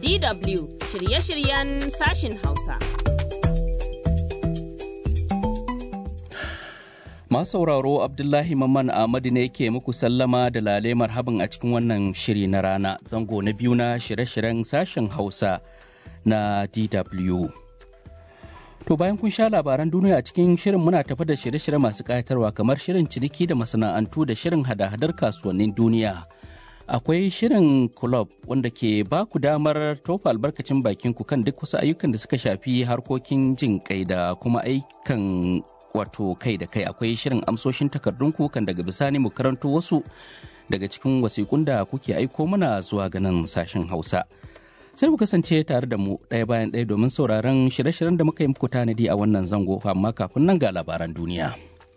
DW shirye-shiryen sashin Hausa. Masu sauraro Abdullahi Mamman Ahmadu ne ke muku sallama da lale marhaban a cikin wannan shiri na rana zango na biyu na shirye-shiryen sashen Hausa na DW. To bayan kun sha labaran duniya a cikin shirin muna tafi da shirye-shirye masu ƙayatarwa kamar shirin ciniki da masana'antu da shirin hada-hadar kasuwannin duniya. Akwai shirin club wanda ke ba ku damar tofa albarkacin bakin ku kan duk wasu ayyukan da suka shafi harkokin jin kai da kuma ayyukan wato kai da kai akwai shirin amsoshin takardun kan daga bisani mu karanto wasu daga cikin wasiƙun da kuke aiko mana zuwa ganin sashen hausa sai ku kasance tare da mu ɗaya bayan ɗaya domin sauraron shirye-shiryen da muka yi muku tanadi a wannan zango amma kafin nan ga labaran duniya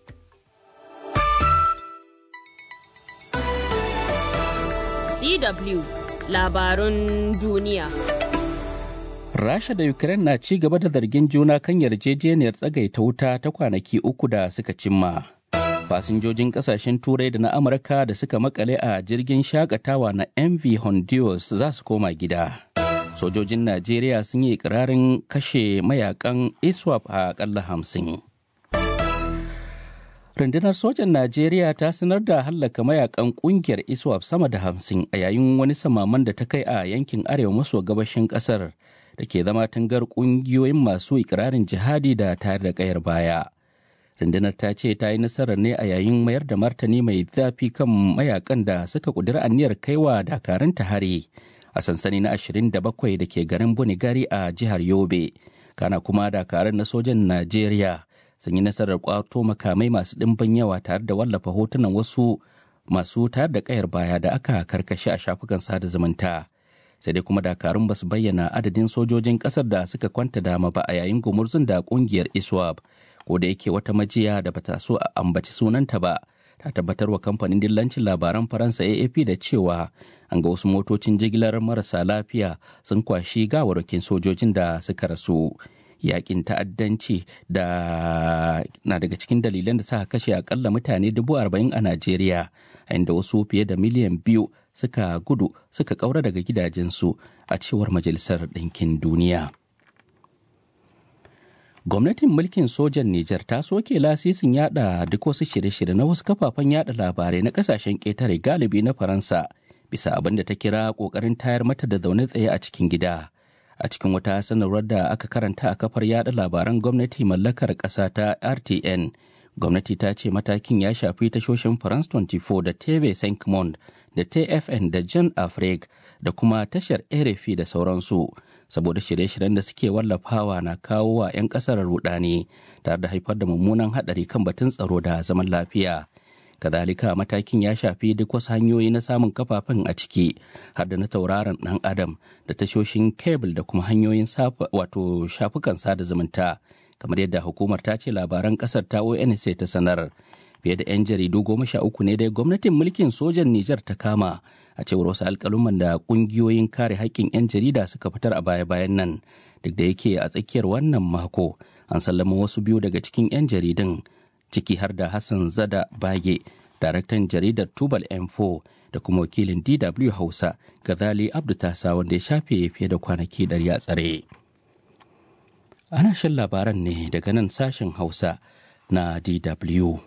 DW labarun duniya. Rasha da Ukraine na ci gaba da zargin juna kan yarjejeniyar tsagaita wuta ta kwanaki uku da suka cimma. Fasinjojin kasashen Turai da na Amurka da suka makale a jirgin shakatawa na MV Honduras za su koma gida. Sojojin Najeriya sun yi ikirarin kashe mayakan ISWAP a akalla hamsin. Rundunar sojan Najeriya ta sanar da hallaka mayakan kungiyar ISWAP sama da hamsin a yayin wani samaman da ta kai a yankin arewa maso gabashin kasar. da ke zama tangar kungiyoyin masu ikirarin jihadi da tayar da kayar baya. Rundunar ta ce ta yi nasarar ne a yayin mayar da martani mai zafi kan mayakan da suka kudura aniyar kaiwa dakarun ta hari a sansani na 27 da ke garin Bunigari a jihar Yobe. Kana kuma dakarun na sojan Najeriya sun yi nasarar kwato makamai masu ɗimbin yawa tare da wallafa hotunan wasu masu tayar da kayar baya da aka karkashe a shafukan sada zumunta. sai dai kuma dakarun ba su bayyana adadin sojojin kasar da suka kwanta dama ba a yayin gumurzun da kungiyar iswap ko da yake wata majiya da bata so a ambaci sunanta ba ta tabbatar wa kamfanin dillancin labaran faransa afp da cewa an ga wasu motocin jigilar marasa lafiya sun kwashi gawarwakin sojojin da suka rasu yakin ta'addanci da na daga cikin dalilan da suka kashe akalla mutane dubu arba'in a najeriya a inda wasu fiye da miliyan biyu suka gudu suka kaura daga gidajensu a cewar majalisar ɗinkin duniya gwamnatin mulkin sojan Nijar ta soke lasisin yada duk wasu shirye-shirye na wasu kafafen yada labarai na kasashen ƙetare galibi na faransa bisa abin da ta kira ƙoƙarin tayar mata da zaune tsaye a cikin gida a cikin wata sanarwar da aka karanta a kafar yada labaran gwamnati mallakar ƙasa ta rtn gwamnati ta ce matakin ya shafi tashoshin france 24 da tv 5 da tfn da john afreg da kuma tashar rfi da sauransu saboda shirye-shiryen da suke wallafawa na kawo wa 'yan kasar rudani tare da haifar da mummunan hadari kan batun tsaro da zaman lafiya kazalika matakin ya shafi duk wasu hanyoyi na samun kafafen a ciki har da na tauraron dan adam da tashoshin kebul da kuma hanyoyin wato shafukan sada zumunta kamar yadda hukumar ta ce labaran kasar ta onsa ta sanar fiye da 'yan jaridu goma sha uku ne dai gwamnatin mulkin sojan Nijar ta kama a cewar wasu alkaluman da kungiyoyin kare haƙƙin 'yan jarida suka fitar a baya-bayan nan duk da yake a tsakiyar wannan mako an sallama wasu biyu daga cikin 'yan jaridun ciki har da Hassan Zada Bage daraktan jaridar Tubal M4 da kuma wakilin DW Hausa Gazali Abdu Tasa wanda ya shafe fiye da kwanaki ɗari a tsare. Ana shan labaran ne daga nan sashen Hausa na DW.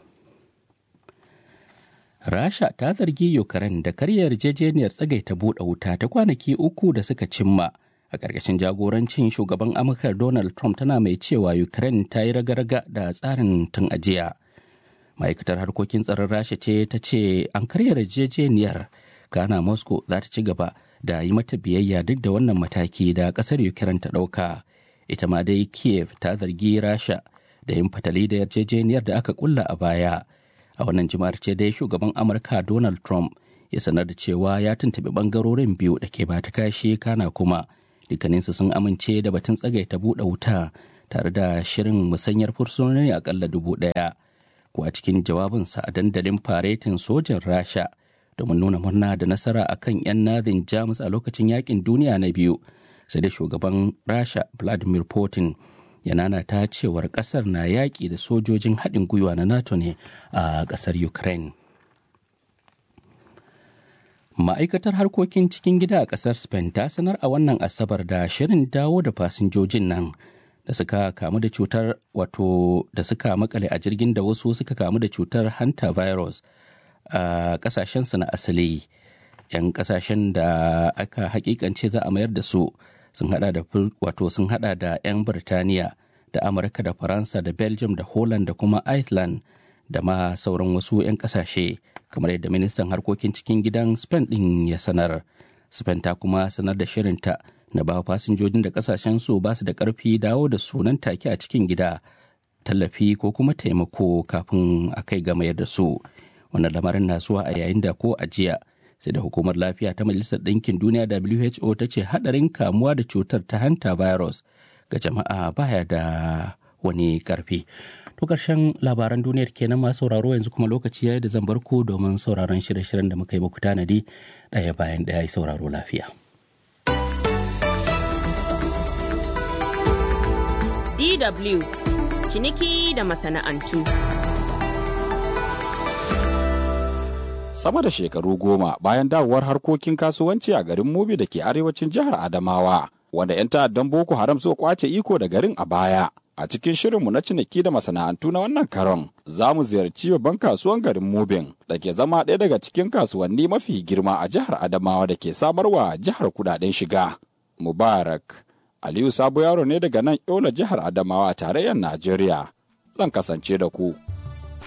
Rasha ta zargi Ukraine da karya yarjejeniyar tsagaita buɗe wuta ta kwanaki uku da suka cimma a ƙarƙashin jagorancin shugaban Amurka Donald Trump tana mai cewa Ukraine ta yi raga-raga da tsarin tun ajiya. Ma'aikatar harkokin tsaron Rasha ce ta ce an karya yarjejeniyar kana Moscow za ta ci gaba da yi mata biyayya duk da wannan mataki da ƙasar Ukraine ta ɗauka. Ita ma dai Kiev ta zargi Rasha da yin fatali da yarjejeniyar da aka kulla a baya. a wannan jima'ar ce dai shugaban amurka donald trump ya sanar da cewa ya tuntuɓi ɓangarorin biyu da ke bata kashi kana kuma dukkaninsu sun amince da batun tsagaita buɗe wuta tare da shirin musanyar fursunoni akalla dubu ɗaya ko a cikin jawabinsa a dandalin faretin sojan rasha domin nuna murna da nasara akan 'yan nazin jamus a lokacin yakin duniya na biyu sai da shugaban rasha vladimir putin ya ta cewar kasar na yaƙi da sojojin haɗin gwiwa na nato ne a ƙasar ukraine Ma'aikatar harkokin cikin gida a ƙasar Spain ta sanar a wannan Asabar da shirin dawo da fasinjojin nan da suka kamu da cutar wato da suka makale a jirgin da wasu suka kamu da cutar hanta virus a ƙasashensu na asali. 'Yan ƙasashen da aka hakikance za a mayar da su sun hada da wato sun hada da 'yan Birtaniya da Amurka da Faransa da Belgium da Holland da kuma Iceland da ma sauran wasu 'yan ƙasashe. kamar yadda ministan harkokin cikin gidan spain din ya sanar spain ta kuma sanar da shirinta na ba fasinjojin da kasashen su ba su da karfi dawo da sunan take a cikin gida tallafi ko kuma taimako kafin a kai ga mayar da su wannan lamarin na zuwa a yayin da ko ajiya sai da hukumar lafiya ta majalisar ɗinkin duniya who ta ce haɗarin kamuwa da cutar ta hanta virus ga jama'a baya da wani karfi To ƙarshen labaran duniyar kenan masu sauraro yanzu kuma lokaci yayi da zan bar ku domin sauraron shirye-shiryen da muka yi muku tanadi ɗaya bayan ɗaya yi sauraro lafiya. DW ciniki da masana'antu. Sama da shekaru goma bayan dawowar harkokin kasuwanci a garin Mobi da ke arewacin jihar Adamawa, wanda 'yan ta'addan Boko Haram suka kwace iko da garin a baya. A cikin shirinmu na ciniki da masana'antu na wannan karon, za mu ziyarci babban kasuwan garin Mubin da ke zama ɗaya daga cikin kasuwanni mafi girma a jihar Adamawa da ke samarwa jihar kudaden shiga. Mubarak, Aliyu Sabo yaro ne daga nan Yola jihar Adamawa a tarayyar Najeriya. Zan kasance da ku.